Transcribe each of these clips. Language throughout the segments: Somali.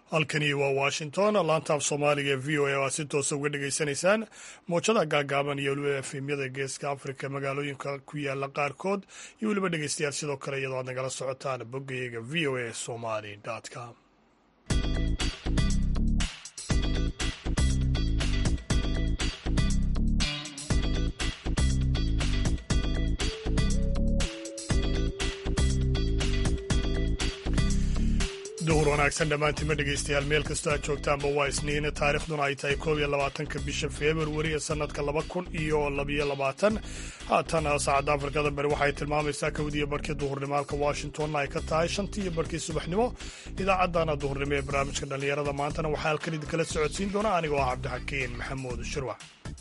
halkani waa washington laantaaf soomaaliga ee v o a oo aad si toosa uga dhegaysanaysaan mowjada gaagaaban iyo weliba efemyada geeska afrika magaalooyinka ku yaala qaarkood iyo weliba dhegeystayaal sidoo kale iyadoo aad nagala socotaan boggayaga v o a somali com duhur wanaagsan dhammaantiima dhegaystayaal meel kastoo aad joogtaanba waa isniin taarikhduna ay tahay koob iyo labaatanka bisha februari ee sannadka laba kun iyo labiyo labaatan haatan saacadda afrikada bari waxay tilmaamaysaa kowdiiyo barkii duhurnimo halka washingtonna ay ka tahay shantii iyo barkii subaxnimo idaacaddana duhurnimo ee barnaamijka dhallinyarada maantana waxaa halkan idinkala socodsiin doona anigoo ah cabdixakiin maxamuud shirwac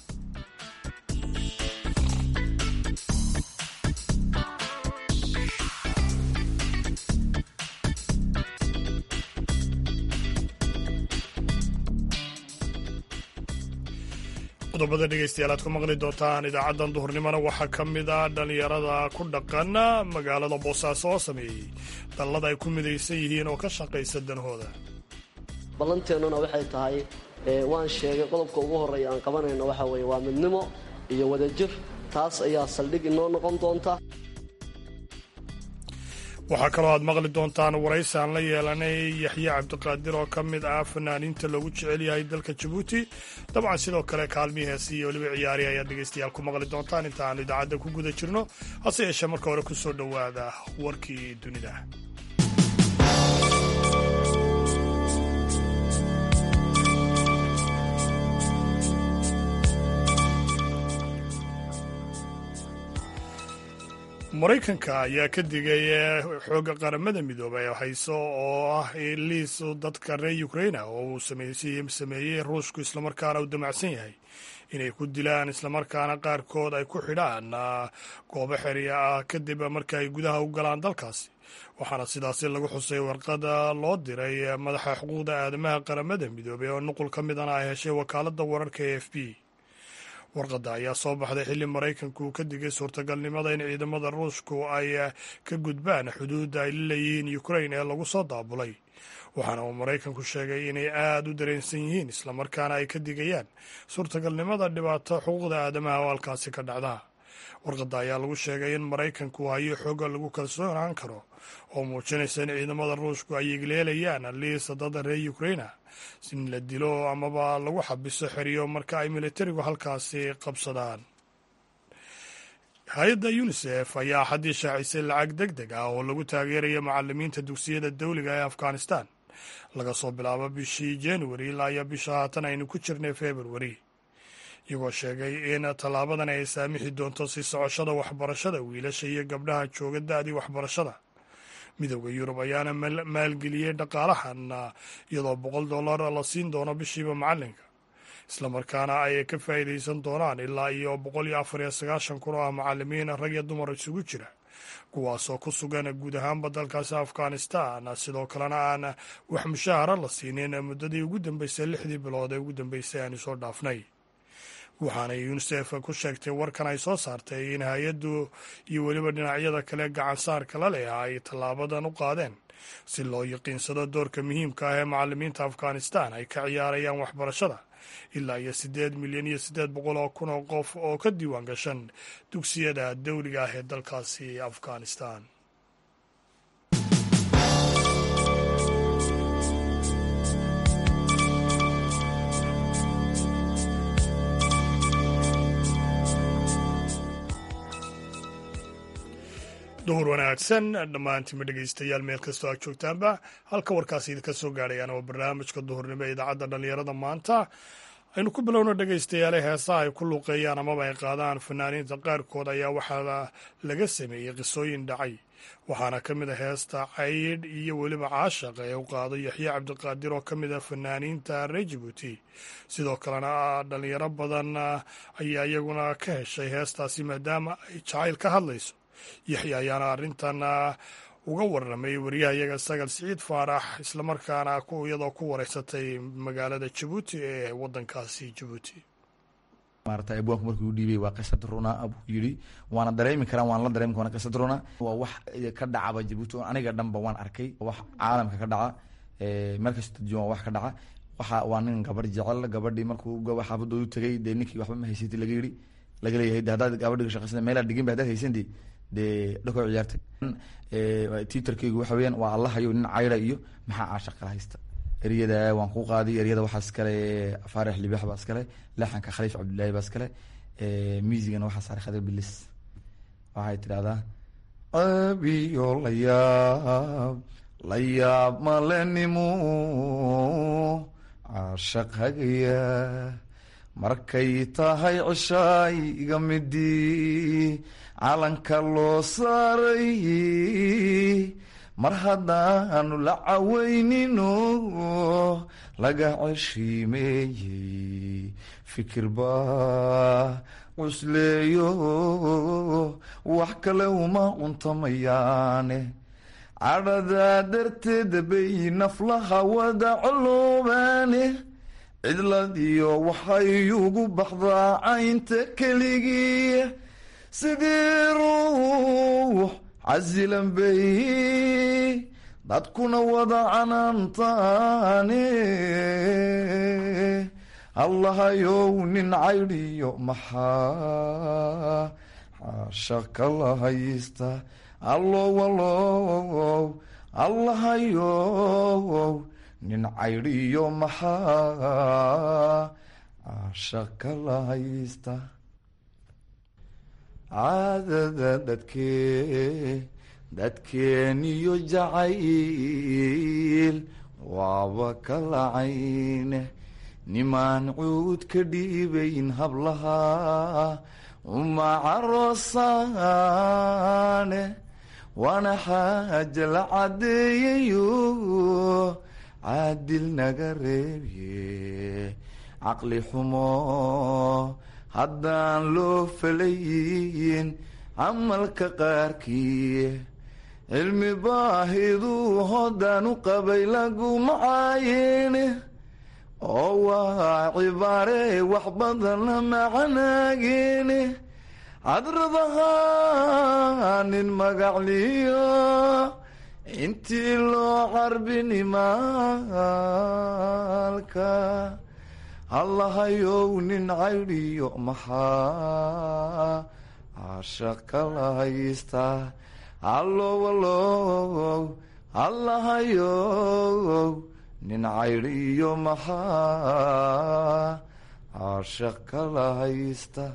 qodobada dhegaystayaal aad ku maqli doontaan idaacaddan duhurnimona waxaa ka mid ah dhallinyarada ku dhaqan magaalada boosaaso oo sameeyey dallada ay ku midaysan yihiin oo ka shaqaysa danahooda ballanteennuna waxay tahay waan sheegay qodobka ugu horreeya aan qabanayno waxa weeye waa midnimo iyo wadajir taas ayaa saldhig inoo noqon doonta waxaa kaloo aad maqli doontaan waraysi aan la yeelanay yaxye cabdiqaadir oo ka mid ah fanaaniinta loogu jecel yahay dalka jabuuti dabcan sidoo kale kaalmii heesi iyo weliba ciyaari ayaad dhegaystayaal ku maqli doontaan inta aan idaacadda ku guda jirno hase yeeshee marka hore ku soo dhowaada warkii dunida maraykanka ayaa ka digay xoogga qaramada midoobay hayso oo ah liis dadka reer ukraina oo uu sameeyey ruushku islamarkaana uu damacsan yahay inay ku dilaan islamarkaana qaarkood ay ku xidhaan goobo xerya ah kadib marka ay gudaha u galaan dalkaasi waxaana sidaasi lagu xusay warqada loo diray madaxa xuquuqda aadamaha qaramada midoobey oo nuqul ka midana ay heshay wakaaladda wararka e f b warqadda ayaa soo baxday xilli maraykanku uu ka digay suurtagalnimada in ciidamada ruushku ay ka gudbaan xuduudda ay la leeyihiin ukrain ee lagu soo daabulay waxaana uu maraykanku sheegay inay aad u dareensan yihiin islamarkaana ay ka digayaan suurtagalnimada dhibaato xuquuqda aadamaha oo halkaasi ka dhacda warqadda ayaa lagu sheegay in maraykanku hayo xooga lagu kalsoonaan karo oo muujinaysa in ciidamada ruushku ay igleelayaan liisa dada reer ukraina in la dilo amaba lagu xabiso xeriyo marka ay militarigu halkaasi qabsadaan hay-adda unisef ayaa axaddii shaacisay lacag deg deg ah oo lagu taageeraya macalimiinta dugsiyada dawliga ee afghanistan laga soo bilaabo bishii januari ilaa iyo bisha haatan aynu ku jirnay februari iyagoo sheegay in tallaabadan ay saamixi doonto si socoshada waxbarashada wiilasha iyo gabdhaha jooga da-dii waxbarashada midowda yurub ayaana maalgeliyey dhaqaalahan iyadoo boqol dollar la siin doono bishiiba macalinka islamarkaana ay ka faa'iidaysan doonaan ilaa iyo boqol iyo afar iyo sagaashan kun oo ah macalimiin rag iyo dumar isugu jira kuwaasoo ku sugan guud ahaanba dalkaasi afghanistan sidoo kalena aan wax mushahara la siinin muddadii ugu dambeysay lixdii bilood ee ugu dambeysay aanu soo dhaafnay waxaanay unisef ku sheegtay warkan ay soo saartay in hay-addu iyo weliba dhinacyada kale gacansaarka la leh ay tallaabadan u qaadeen si loo yaqiinsado doorka muhiimka ah ee macalimiinta afghanistan ay ka ciyaarayaan waxbarashada ilaa iyo siddeed milyan iyo siddeed boqol oo kun oo qof oo ka diiwaan gashan dugsiyada dawliga ah ee dalkaasi afghanistan duhur wanaagsan dhammaantiima dhegaystayaal meel kastoo aad joogtaanba halka warkaasi idinka soo gaadhayaan oo barnaamijka duhurnimo ee idaacadda dhallinyarada maanta aynu ku bilowno dhegaystayaale heesaha ay ku luuqeeyaan amaba ay qaadaan fanaaniinta qaarkood ayaa waxaa laga sameeyey qisooyin dhacay waxaana ka mid a heesta caydh iyo weliba caashaq ee u qaado yaxye cabdiqaadir oo ka mid a fanaaniinta reer jabuuti sidoo kalena dhallinyaro badan ayaa iyaguna ka heshay heestaasi maadaama ay jacayl ka hadlayso yaxya ayaana arrintan uga warramay waryahayaga sagal siciid faarax islamarkaana iyadoo ku wareysatay magaalada jabuuti ee waddankaasi jabuuti maarata abwaanku markuu dhiibay waa qisad runa buu yidhi waana dareemi karaan waan la dareemi karaa qisad runa waa wax ka dhacaba jabuuti oo aniga dhanba waan arkay wax caalamka ka dhaca meel kasta jooga wax ka dhaca waxa waa nin gabar jecel gabadhii markuu gaba xaafadoodu tagay dee ninkii waxba ma haysati laga yidhi laga leeyahay de haddaad gabadhiga shaqaysan meelaad dhigin ba haddaad haysanti dee dhakoo ciyaartay twitterkeygu waxa weeyaan waa allahayo nin cayra iyo maxaa caashaq kala haysta eryada waan ku qaadiy eryada waxaa iskale faarix libaax baa iskale laxanka khaliif cabdullaahi baa iskale miisigana waxaa saaray khadir bilis waxay tidhahdaa abiyo la yaab la yaab malenimo caashaq hagaya markay tahay cishaay iga midii calanka loo saaray mar haddaanu la caweynino laga ceshiimeeyey fikir baa cusleeyo wax kale uma cuntamayaane cadhadaa darteeda bay naflaha wada coloobaane cidladiyo waxay ugu baxdaa caynta keligii sidii ruux casilan bay dadkuna wada canaantaane allahayow nin caydhiyo maxaa xaasha kala haysta allow allow allahayow nin caydhiyo maxaa caasha kala haysta caadada dadkee dadkeeniyo jacayl waaba kala cayne nimaan cuud ka dhiibayn hablaha uma caroosaane waana xaaja la caddeeyayo caadil naga reebye caqli xumo haddaan loo falayin camalka qaarkii cilmi baahiduu hoddaan u qabay laguma caayene oo waa cibaare wax badanna macanaagene cadradahaa nin magacliyo intii loo carbinimaalka allahayow nin caydhiyo maxaa caasha kala haysta allow allow allahayow nin caydhiyo maxaa caasha kala haysta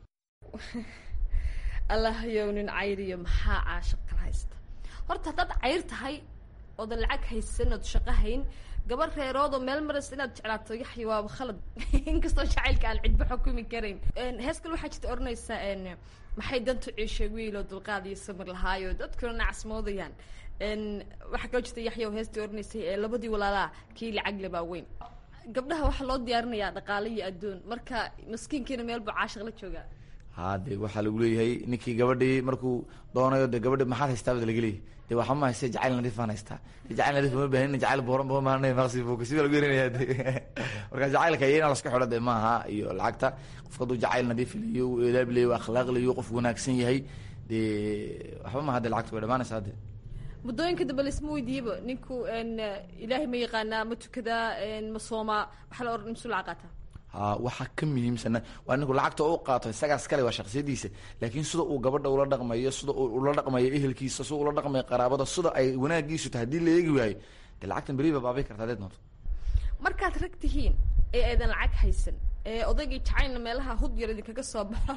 allahayow nin cayriyo maxaa caashaq kala haysta horta haddaad cayr tahay oodan lacag haysan ood shaqo hayn gabar reeroodoo meel maras inaad jeclaato yaxya waaba khalad inkastoo jacaylka aan cidba xukumi karayn hees kale waxaa jirta odhanaysaa maxay dantu ciishay wiiloo dulqaad iyo samir lahaayo dadkuna nacasmoodayaan waxaa kaloo jirta yaxya oo heestii odhanaysay ee labadii walaalaa kii lacag lebaa weyn gabdhaha waxaa loo diyaarinayaa dhaqaale iyo adduun marka maskiinkiina meel buu caashiq la joogaa ha de waxaa lagu leeyahay ninkii gabadhii markuu doonayo de gabadhi maxaad haystaa bad laga leeyahy de waxa ma haysta jacayl nadiifaan haystaa jacayl nadiif ma bahanin jacayl booran ba maana maqsi buka si baa lagu yerinaya de marka jacaylka iyo inaa laska xidho de maaha iyo lacagta qofka hadduu jacayl nadiif leeyo u eedaab leeyo akhlaaq leeyo qof wanaagsan yahay de waxba maaha de lacagta way dhamaanaysaa de muddooyinka dambe laisma weydiiyaba ninku ilaahay ma yaqaanaa ma tukadaa ma soomaa waxaa la odhan imsu lacag qaataa ha waxaa ka muhiimsana waa ninku lacagta u qaato isagaas kale waa shaksiyadiisa laakiin sida uu gabadha ula dhaqmayo sida uu ula dhaqmayo ehelkiisa sida ula dhaqmayo qaraabada sida ay wanaagiisu tahay hadii la eegi waayo de lacagtan beri ba baabay kartaa deed noonto markaad rag tihiin ee aydan lacag haysan ee odaygii jacaylna meelaha hud yar idinkaga soo baxo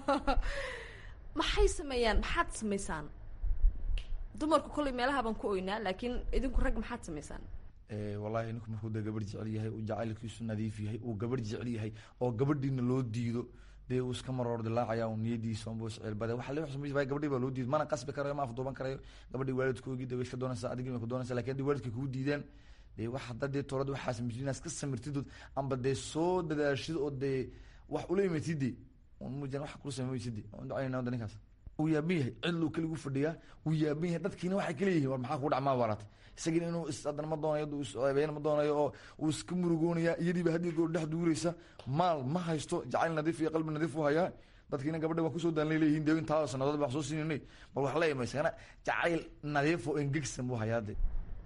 maxay sameeyaan maxaad samaysaan dumarku kollay meelaha baan ku oynaa laakiin idinku rag maxaad samaysaan wallahi ninku markuu de gabadh jecel yahay uu jacaylkiisu nadiif yahay uu gabadh jecel yahay oo gabadhiina loo diido dee uu iska maroor dilaacaya un niyadiisa unbu isceelbada waxa la xusumaysa gabadhii baa loo diido mana qasbi karayo ma afduuban karayo gabadhii waalidkoogii de way iska doonaysaa adigii way ku doonaysaa lakin haddii waalidka kugu diidaan dee wax hadda dee toorad waxaa samaysid inaad iska samirtid amba dee soo dadaashid oo dee wax ula imatid de mujan wax kula samaysid de on ducaynaa wada ninkaas wuu yaaban yahay cidluu keligu fadhiyaa wuu yaaban yahay dadkiina waxay kaleeyihin war maxaa kugu dhacmaa baaraatay isagiina inuu is haddana ma doonayo isceebeyn ma doonayo oo uu iska murugoonaya iyadiiba haddii goor dhex duuraysa maal ma haysto jacayl nadiif iyo qalbi nadiif u hayaa dadkiina gabadha waan kusoo daalnay leeyihin dee intaa sanadood baan soo siinanay bal wax la imaysana jacayl nadiif oo engegsan buu hayaa de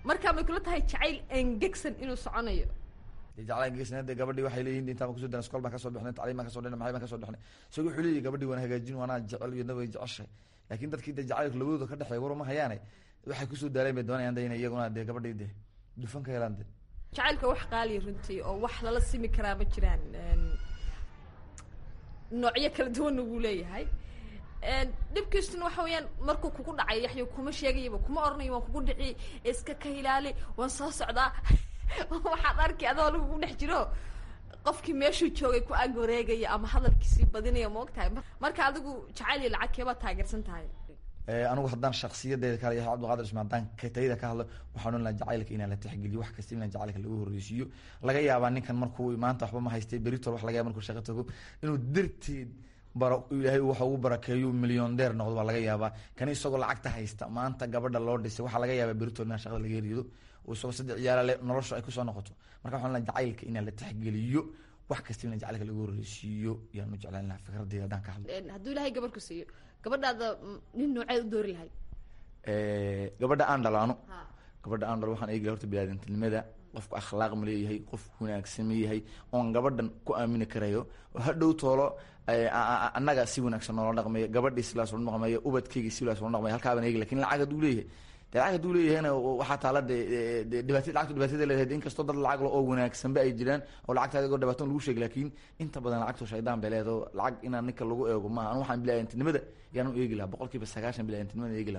markaa may kula tahay jacayl engegsan inuu soconayo dee jaclaan geesna dee gabadhii waxay leeyihin intaan baan kusoo dana iskool baan kasoo bixnay tacliim baan kasoo dhinay maxay baan kasoo dhixnay isaga wuxuu leeyahy gabadhii waan hagaajin waanaa jecel iyadna way jeceshahay laakiin dadkii dee jacaylka labadooda ka dhexeeya war uma hayaane waxay kusoo daaleen bay doonayaan de inay iyaguna dee gabadhii dee dufan ka helaan de jacaylka wax qaaliya runtii oo wax lala simi karaa ma jiraan Een, noocyo kala duwanna wuu leeyahay Een, dhibkiisuna waxa weeyaan markuu kugu dhacay yaxyo kuma sheegayaba kuma oranayo waan kugu dhici iska ka ilaali waan soo socdaa waxaad arki adoo lagugu dhex jiro qofkii meeshuu joogay ku ag wareegaya ama hadalkiisii badinaya ma og tahay marka adigu jacayl iyo lacag keebaa taageersan tahay anigu haddaan shaksiyadeeda kale yahay cabdiqaadir ismaan haddaan tayada ka hadlo waxaan ohan lahaa jacaylka inaan la tixgeliyo wax kasta inaan jacaylka lagu horreysiiyo laga yaabaa ninkan markuu maanta waxba ma haystay beritol wax laga yaba markuu shaqo tago inuu darteed bara ilaahay waxa ugu barakeeyo milyoneer noqdo baa laga yaabaa kani isagoo lacagta haysta maanta gabadha loo dhisay waxaa laga yaabaa beritol inaan shaqada laga herido oo isagoo saddex ciyaala le nolosha ay kusoo noqoto marka waxaan lahaa jacaylka inaan la tixgeliyo wax kasta inaan jacaylka lagu horreysiiyo yaan u jeclaan lahaa fikradeyda haddaan ka hadlo Een, hadduu ilaahay gabar ku siiyo gabadhaada mm, nin nooceed u doori lahayd gabadha aan dhalaano ha gabadha aan dhalo waxaan eegaya horta biniaadantinimada qofku akhlaaq ma leeyahay qof wanaagsan ma yahay oon gabadhan ku aamini karayo oo hadhow toolo eh, a- a- annaga si wanaagsan noola dhaqmayo gabadhii sidaas oola dhaqmayo ubadkeyga sidaas oola dhaqmayo halkaa baan eegi lakin lacag hadduu leeyahay de lacag hadduu leeyahayna waxaa taala de de dhibaat lacagtu dhibaatada leedahay inkastoo dad lacag le oo wanaagsanba ay jiraan oo lacagta adigoo dhibaaton lagu sheegi laakiin inta badan lacagtu shaydaan bay leedahay oo lacag inaan ninka lagu eego maaha anu waxaan bilaayantinimada yaan u eegi lahaa boqol kiiba sagaashan bilaayantinimada eegi lahaa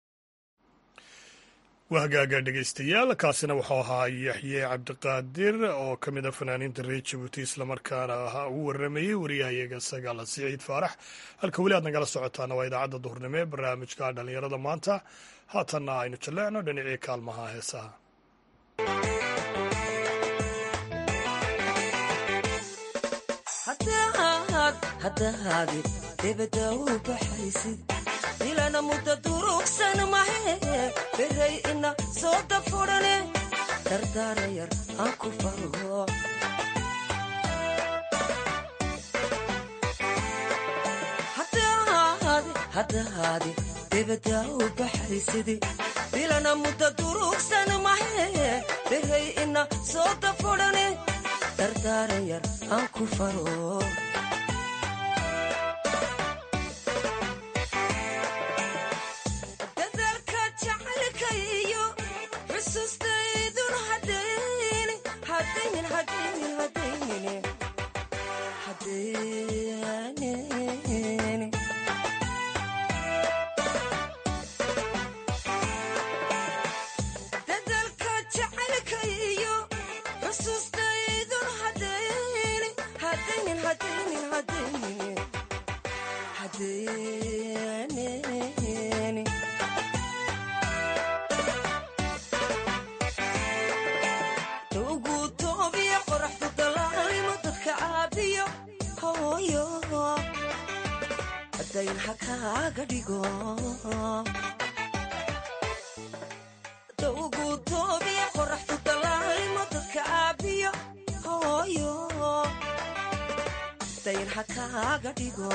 waa hagaaga dhegaystayaal kaasina wuxuu ahaa yaxye cabdiqaadir oo ka mid a fanaaniinta reer jabuuti islamarkaana ahaa ugu waramayey wariyahayaga sagaal siciid faarax halka weli aad nagala socotaana waa idaacadda duhurnimo ee barnaamijka dhallinyarada maanta haatanna aynu jalleecno dhinacii kaalmaha heesaha haddahaadi debada u baxaysid ilana mudda durugsan mahe beray ina soo dafurane dardaara yar aan ku fargo haddahaadi debada u baxaysid ilana mudda durugsan mahe beray ina soo dafurane dardaara yar aan ku faro dadaalka jacaylka iyo xusuustaydun hadaynin hadaynin hadaynin hadaynin hadaynin dadaalka jacaylka iyo xusuustaydun hadaynin hadaynin hadaynin hadaynin hadaynin ugu toobiya qoraxdu dalaalimo dadka caabiyo hooyo dayn ha kaaga dhigo ugu toobiya qoraxdu dalaalimo dadka caabiyo hooyo dayn ha kaaga dhigo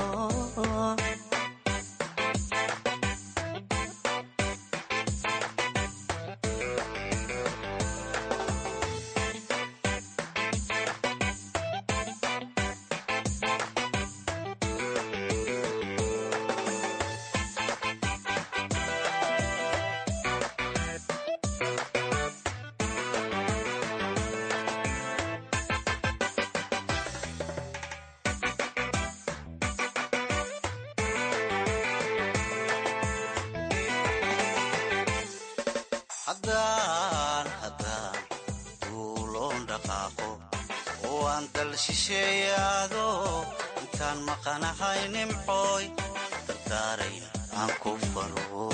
haddaan haddaan duuloon dhaqaaqo oo aan dal shisheeyaado intaan maqanahay nimcooy dardaaraya aan ku faro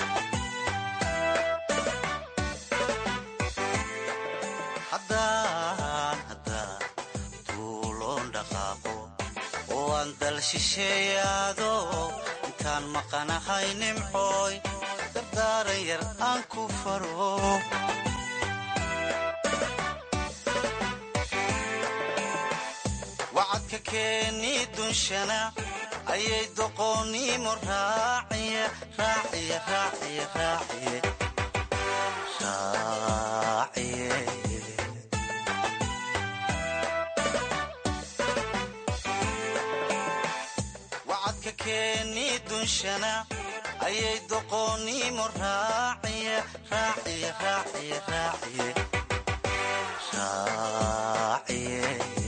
haddaan haddaan duuloon dhaqaaqo oo aan dal shisheeyaado intaan maqanahay nimcooy dardaaran yar aan ku faro wacadka keeni dunshana ayay doqoonnimo raaciya raaciya raaciya raaciye dunshana ayay doqoonnimo raaciye raaciye raaciye raaciye raaciye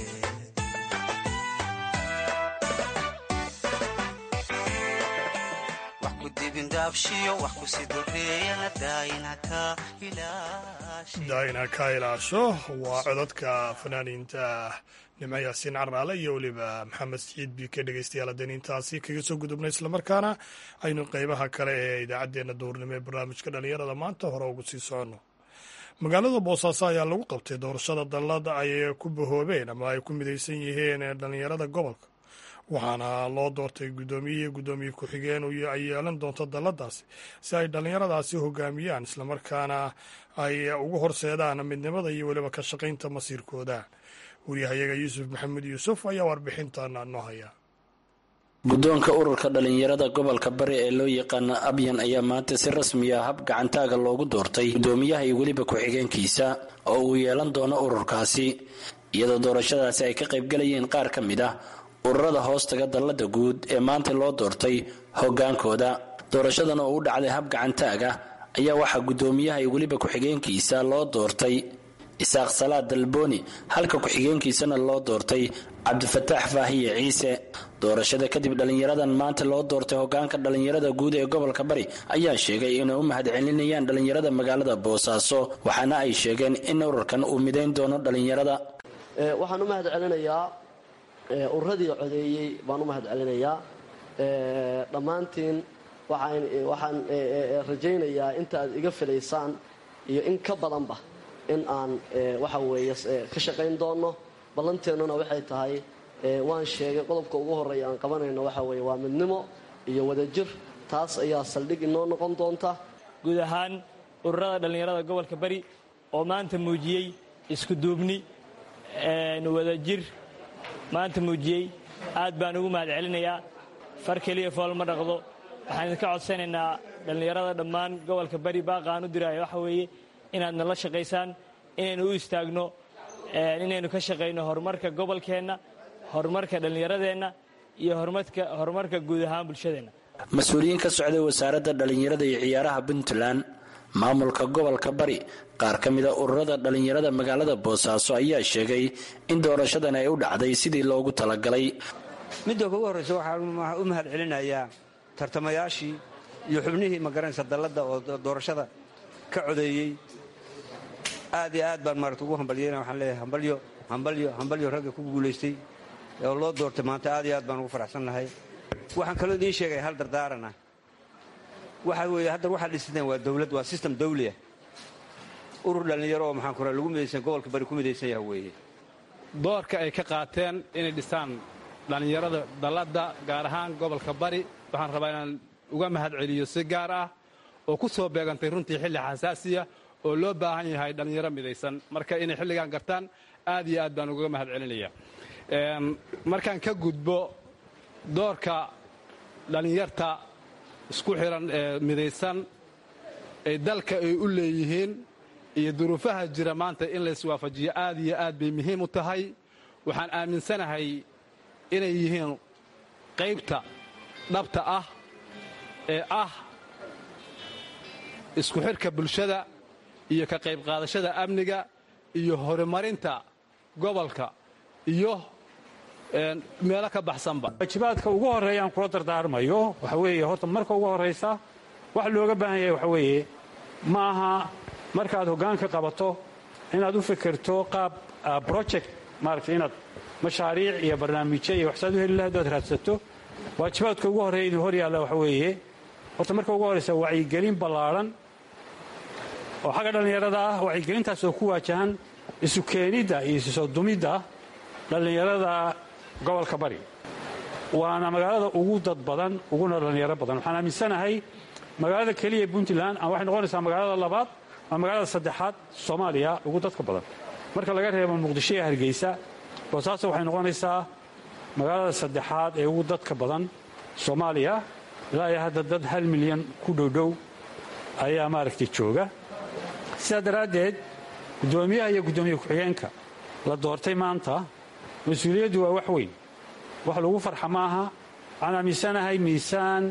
wax ku dibindaabshiyo wax ku sidoreeyana daayina ka ilaashay daa'ina ka ilaasho waa codadka fanaaniinta nimco yaasiin carnaale iyo weliba maxamed siciid bi ka dhegeystayaal haddeen intaasi kaga soo gudubna islamarkaana aynu qeybaha kale ee idaacaddeenna duurnimo ee barnaamijka dhallinyarada maanta hore ugu sii soconno magaalada boosaaso ayaa lagu qabtay doorashada dallada ay ku bahoobeen ama ay ku midaysan yihiin dhallinyarada gobolka waxaana loo doortay guddoomiye iyo guddoomiye ku-xigeen ay yeelan doonto dalladaasi si ay dhallinyaradaasi hogaamiyaan islamarkaana ay ugu horseedaan midnimada iyo weliba ka shaqaynta masiirkooda waryahayaga yuusuf maxamed yuusuf ayaa warbixintan noo haya guddoonka ururka dhallinyarada gobolka bari ee loo yaqaana abyan ayaa maanta si rasmi ah hab gacantaaga loogu doortay guddoomiyaha iyo weliba ku-xigeenkiisa oo uu yeelan doono ururkaasi iyadoo doorashadaasi ay ka qaybgalayeen qaar ka mid ah ururada hoostaga dallada guud ee maanta loo doortay hoggaankooda doorashadan oo u dhacday hab gacantaaga ayaa waxaa guddoomiyaha iyo weliba ku-xigeenkiisa loo doortay isaaq salaad dalbooni halka ku-xigeenkiisana loo doortay cabdifataax faahiye ciise doorashada kadib dhallinyaradan maanta loo doortay hogaanka dhallinyarada guud ee gobolka bari ayaa sheegay inay u mahadcelinayaan dhallinyarada magaalada boosaaso waxaana ay sheegeen in ururkan uu midayn doono dhallinyarada waxaan u mahad celinayaa ururadii codeeyey baan u mahad celinayaa dhammaantiin waxaan rajaynayaa inta aad iga filaysaan iyo in ka badanba in aan waxa weeye ka shaqayn doono ballanteennuna waxay tahay waan sheegay qodobka ugu horreeya aan qabanayno waxa weeye waa midnimo iyo wadajir taas ayaa saldhig inoo noqon doonta guud ahaan ururada dhallinyarada gobolka bari oo maanta muujiyey isku duubni wadajir maanta muujiyey aad baan ugu mahad celinayaa far keliya fool ma dhaqdo waxaan idinka codsanaynaa dhallinyarada dhammaan gobolka bari baaqaan u diraayo waxa weeye inaad nala shaqaysaan inaynu u istaagno inaynu ka shaqayno horumarka gobolkeenna horumarka dhallinyaradeenna iyo horumarka guud ahaan bulshadeenna mas-uuliyiin ka socday wasaaradda dhallinyarada iyo ciyaaraha puntland maamulka gobolka bari qaar ka mida ururada dhallinyarada magaalada boosaaso ayaa sheegay in doorashadan ay u dhacday sidii loogu talagalay midda ugu horraysa waxaan u mahad celinayaa tartamayaashii iyo xubnihii magaranaysa dalladda oo doorashada ka codeeyey aad iyo aad baan maarata ugu hambalyeyna waxaan leeyahay hambalyo hambalyo hambalyo ragga ku guulaystay oo loo doortay maanta aad iyo aad baan ugu faraxsannahay waxaan kaloo idiin sheegaya hal dardaaranah waxa weeye hadda waxaad dhisateen waa dawlad waa sistem dawliah urur dhallinyaro oo maxaan kuraa lagu midaysan gobolka bari ku midaysan yaha weeye doorka ay ka qaateen inay dhisaan dhallinyarada dalladda gaar ahaan gobolka bari waxaan rabaa inaan uga mahad celiyo si gaar ah oo ku soo beegantay runtii xilli xasaasiya oo loo baahan yahay dhallinyaro midaysan marka inay xilligan gartaan aad iyo aad baan ugaga mahad celinaya markaan ka gudbo doorka dhallinyarta isku xiran ee midaysan ee dalka ay u leeyihiin iyo duruufaha jira maanta in la iswaafajiyo aad iyo aad bay muhiim u tahay waxaan aaminsanahay inay yihiin qaybta dhabta ah ee ah isku xidhka bulshada iyo ka qayb qaadashada amniga iyo horumarinta gobolka iyo meelo ka baxsanba waajibaadka ugu horreeyaan kula dardaarmayo waxa weeye horta marka ugu horraysa waxa looga baahan yahay waxa weeye ma aha markaad hoggaanka qabato inaad u fikirto qaab project maaragtay inaad mashaariic iyo barnaamijyo iyo waxsaad u heli lahayd oad raadsato waajibaadka ugu horreeya idin hor yaalla waxa weeye horta marka ugu horraysa wacyigelin ballaadhan oo xagga dhallinyarada ah wacyigelintaas oo ku waajahan isu keenidda iyo isu soo dumidda dhallinyarada gobolka bari waana magaalada ugu dad badan uguna dhallinyaro badan waxaan aaminsanahay magaalada keliya puntland waxay noqonaysaa magaalada labaad waa magaalada saddexaad soomaaliya ugu dadka badan marka laga reebo muqdisho iyo hargeysa boosaaso waxay noqonaysaa magaalada saddexaad ee ugu dadka badan soomaaliya ilaa iyo hadda dad hal milyan ku dhowdhow ayaa maaragtay jooga sidaa daraaddeed guddoomiyaha iyo guddoomiye ku-xigeenka la doortay maanta mas-uuliyaddu waa wax weyn wax lagu farxa maaha waxaan aaminsanahay miisaan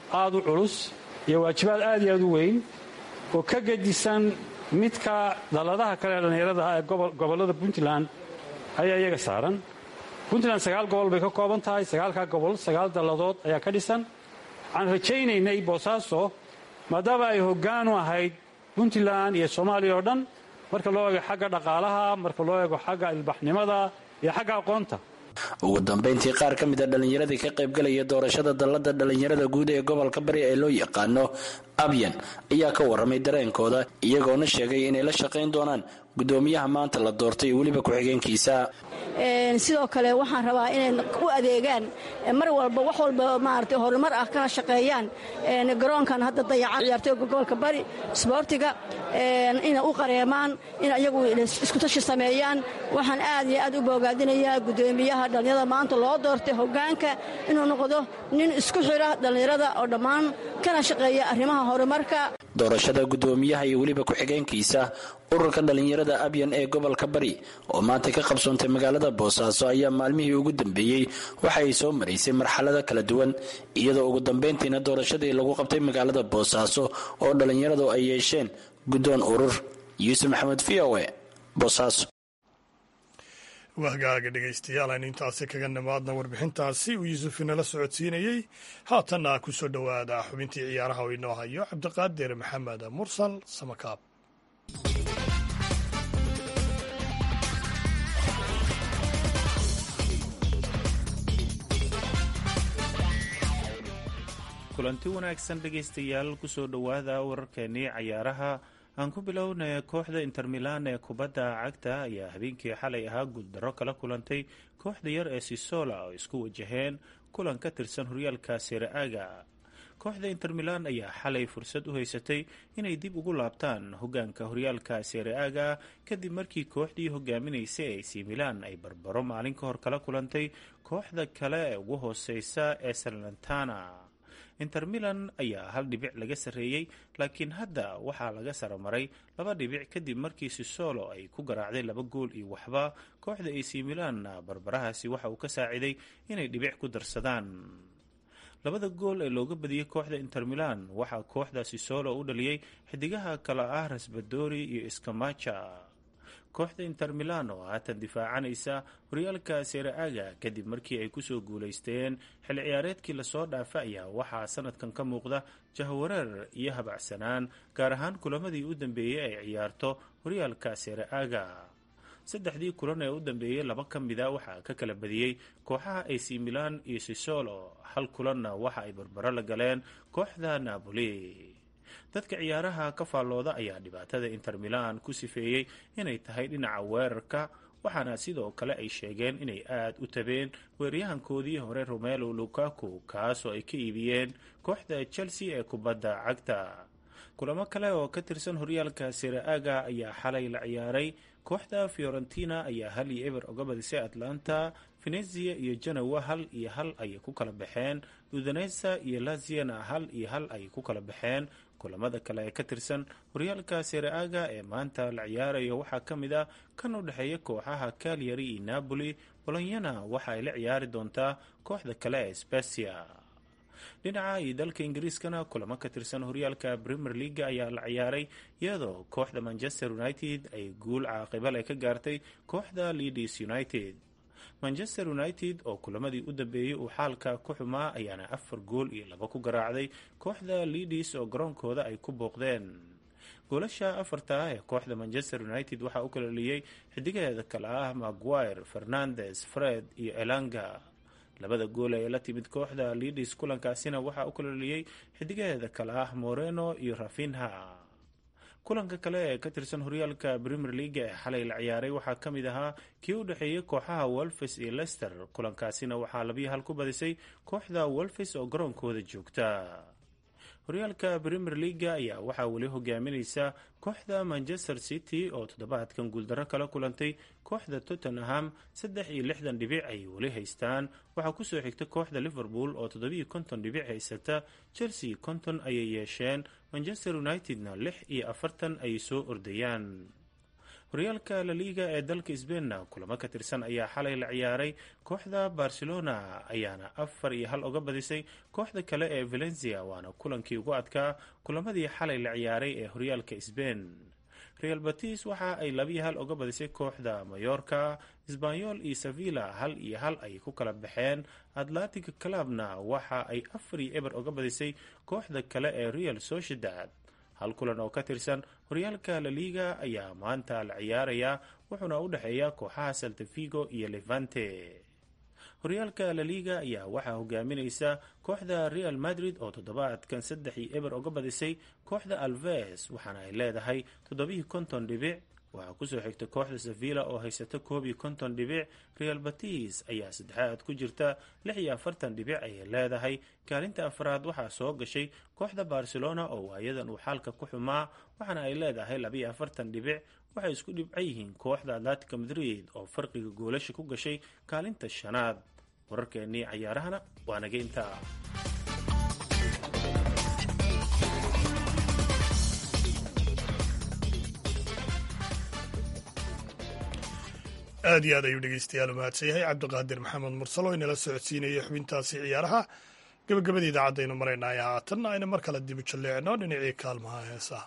aad u culus iyo waajibaad aad iyo aad u weyn oo ka gedisan midka dalladaha kale ee dhallinyarada ah ee gobollada puntland ayaa iyaga saaran puntland sagaal gobol bay ka kooban tahay sagaalkaa gobol sagaal dalladood ayaa ka dhisan waxaan rajaynaynay boosaaso maadaama ay hoggaan u ahayd puntland iyo soomaaliya oo dhan marka loo eego xagga dhaqaalaha marka loo eego xagga ilbaxnimada iyo xagga aqoonta ugu dambayntii qaar ka mid a dhallinyaradii ka qaybgalaya doorashada dallada dhallinyarada guud ee gobolka bari ee loo yaqaano abyan ayaa ka warramay dareenkooda iyagoona sheegay inay la shaqayn doonaan guddoomiyaha maanta la doortay weliba ku-xigeenkiisa sidoo kale waxaan rabaa inay u adeegaan mar walba wax walba maarata horumar ah kana shaqeeyaan garoonkan hadda dayaca ciyaartooyga gobolka bari isboortiga inay u qareemaan in ayagu iskutashi sameeyaan waxaan aad iyo aad u boogaadinayaa guddoomiyaha dhallinyarada maanta loo doortay hoggaanka inuu noqdo nin isku xira dhallinyarada oo dhammaan kana shaqeeya arrimaha horumarka doorashada guddoomiyaha iyo weliba ku-xigeenkiisa ururka dhallinyarada abyan ee gobolka bari oo maanta ka qabsoontay magaalada boosaaso ayaa maalmihii ugu dambeeyey waxa ay soo maraysay marxalado kala duwan iyadoo ugu dambayntiina doorashadii lagu qabtay magaalada boosaaso oo dhallinyaradu ay yeesheen guddoon urur yuusuf maxamed v o e boosaaso wahgaaga dhegaystayaal aynu intaasi kaga nimaadna warbixintaasi uu yuusuf inala socodsiinayey haatanna ku soo dhowaada xubintii ciyaaraha oo inoo hayo cabdiqaadir maxamed mursal samakaab kulanti wanaagsan dhegaystayaal kusoo dhowaada wararkeenii cayaaraha aan ku bilownay kooxda inter milan ee kubadda cagta ayaa habeenkii xalay ahaa guuldaro kala kulantay kooxda yar ee sisola oo isku wajaheen kulan ka tirsan horyaalka sere-aga kooxda inter milan ayaa xalay fursad u haysatay inay dib ugu laabtaan hogaanka horyaalka sere-aga kadib markii kooxdii hogaaminaysay ac milan ay barbaro maalin ka hor kala kulantay kooxda kale ee ugu hooseysa ee salantana inter milan ayaa hal dhibic laga sarreeyey laakiin hadda waxaa laga saramaray laba dhibic kadib markii sisolo ay ku garaacday laba gool iyo waxba kooxda ac milanna barbarahaasi waxa uu ka saaciday inay dhibic ku darsadaan labada gool ee looga badiyey kooxda inter milan waxaa kooxda sisolo u dhaliyey xidigaha kale ah rasbadori iyo iskamaja kooxda inter milan oo haatan difaacanaysa horyaalka sere-aga kadib markii ay kusoo guulaysteen xilli ciyaareedkii lasoo dhaafa ayaa waxaa sanadkan ka muuqda jahwareer iyo habacsanaan gaar ahaan kulamadii u dambeeyey ay ciyaarto horyaalka sere-aga saddexdii kulan ee u dambeeyey laba ka mida waxaa ka kala badiyey kooxaha ac milan iyo sisolo hal kulanna waxa ay barbaro la galeen kooxda napoli dadka ciyaaraha ka faallooda ayaa dhibaatada inter milan ku sifeeyey inay tahay dhinaca weerarka waxaana sidoo kale ay sheegeen inay aad u tabeen weeryahankoodii hore romelo lukaku kaasoo ay ka iibiyeen kooxda chelsea ee kubadda cagta kulamo kale oo ka tirsan horyaalka sere-aga ayaa xalay la ciyaaray kooxda fiorentina ayaa hal iyo eber oga badisay atlanta venezia iyo genowa hal iyo hal ayay ku kala baxeen udanesa iyo laziana hal iyo hal ayay ku kala baxeen kulamada kale ee ka tirsan horyaalka sere-aga ee maanta la ciyaarayo waxaa ka mid ah kan u dhexeeya kooxaha calyary iyo napoli bolonyana waxa ay la ciyaari doontaa kooxda kale ee specia dhinaca iyo dalka ingiriiskana kulamo ka tirsan horyaalka premier leaga ayaa la ciyaaray iyadoo kooxda manchester united ay guul caaqibal ay ka gaartay kooxda leadis united manchester united oo kulamadii u dambeeyey uu xaalka ku xumaa ayaana afar gool iyo laba ku garaacday kooxda leadis oo garoonkooda ay ku booqdeen goolasha afarta ah ee kooxda manchester united waxaa u kalaliyey xidigaheeda kale ah maguire fernandes fred iyo elanga labada gool ee la timid kooxda leadis kulankaasina waxaa u kalaliyey xidigaheeda kale ah moreno iyo rafinha kulanka kale ee ka tirsan horyaalka premier leaga ee xalay la ciyaaray waxaa ka mid ahaa kii u dhexeeyey kooxaha wolfes iyo lester kulankaasina waxaa labiyo hal ku badisay kooxda wolfes oo garoonkooda joogta horyaalka premier leaga ayaa waxaa weli hogaaminaysa kooxda manchester city oo toddobaadkan guuldarro kala kulantay kooxda tottenham saddex iyo lixdan dhibic ay weli haystaan waxaa kusoo xigta kooxda liverpool oo toddobiyo konton dhibic haysata chelsea konton ayay yeesheen manchester unitedna lix iyo afartan ayay soo ordayaan horyaalka laliiga ee dalka sbainna kulamo ka tirsan ayaa xalay la ciyaaray kooxda barcelona ayaana afar iyo hal uga badisay kooxda kale ee valencia waana kulankii ugu adkaa kulamadii xalay la ciyaaray ee horyaalka sbain real batis waxa ay labiyo hal uga badisay kooxda mayorka sbanyol iyo sevilla hal iyo hal ay ku kala baxeen atlantic clubna waxa ay afar iyo eber uga badisay kooxda kale ee real sociedad hal kulan oo ka tirsan horyaalka laliga ayaa maanta la ciyaaraya wuxuuna u dhexeeya kooxaha saltafigo iyo levante horyaalka laliga ayaa waxaa hogaaminaysa kooxda real madrid oo toddobaadkan saddex iyo eber uga badisay kooxda alves waxaana ay leedahay toddobaiyo konton dhibic waxaa kusoo xigta kooxda sevilla oo haysata koob iyo konton dhibic real batis ayaa saddexaad ku jirta lix iyo afartan dhibic ayay leedahay kaalinta afraad waxaa soo gashay kooxda barcelona oo waayadan uu xaalka ku xumaa waxaana ay leedahay labaiyo afartan dhibic waxay isku dhibca yihiin kooxda atlantica madrid oo farqiga goolasha ku gashay kaalinta shanaad wararkeennii cayaarahana waa naga intaa aad iyo aad ayuu dhegeystayaal u mahadsan yahay cabdiqaadir maxamed mursal oo inala socodsiinayay xubintaasi ciyaaraha gabagabada idaacadaynu maraynay haatanna ayna mar kale dib u jalleecno dhinacii kaalmaha heesaha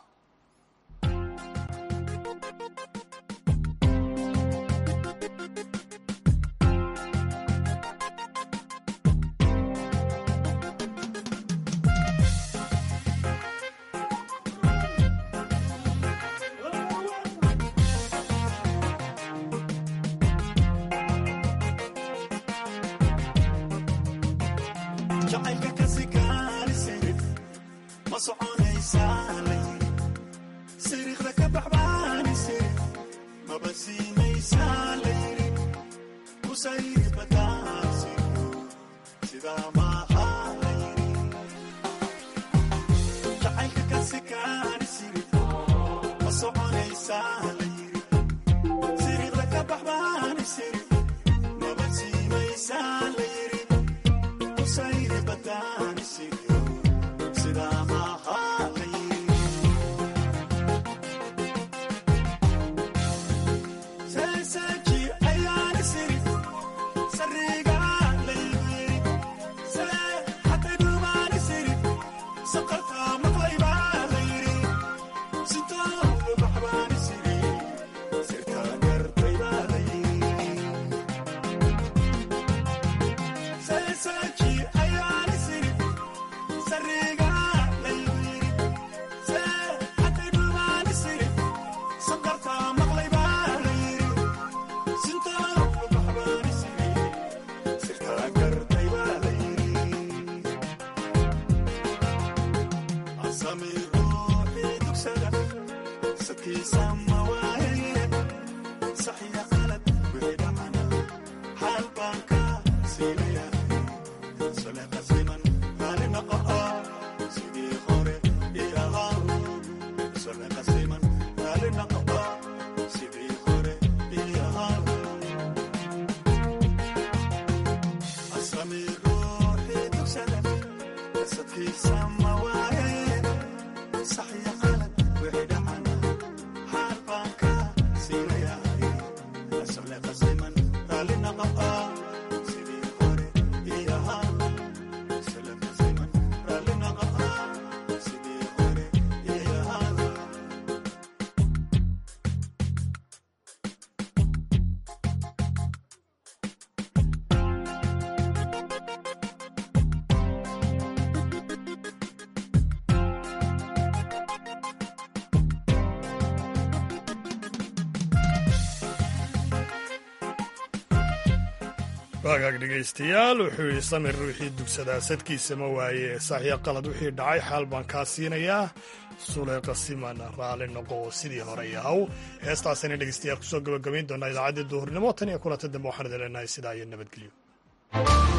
waagaag dhegaystayaal wuxuu yidhi samir ruuxii dugsadaa sadkiisa ma waaye saxya qalad wixii dhacay xaal baan kaa siinayaa suleyqa siman raalli noqo sidii hore yahow heestaasayna dhegaystayaal kusoo gabagabayn doonaa idaacaddii duhurnimo tan iyo kulanta dambe waxaan idin leenahay sidaa iyo nabadgelyo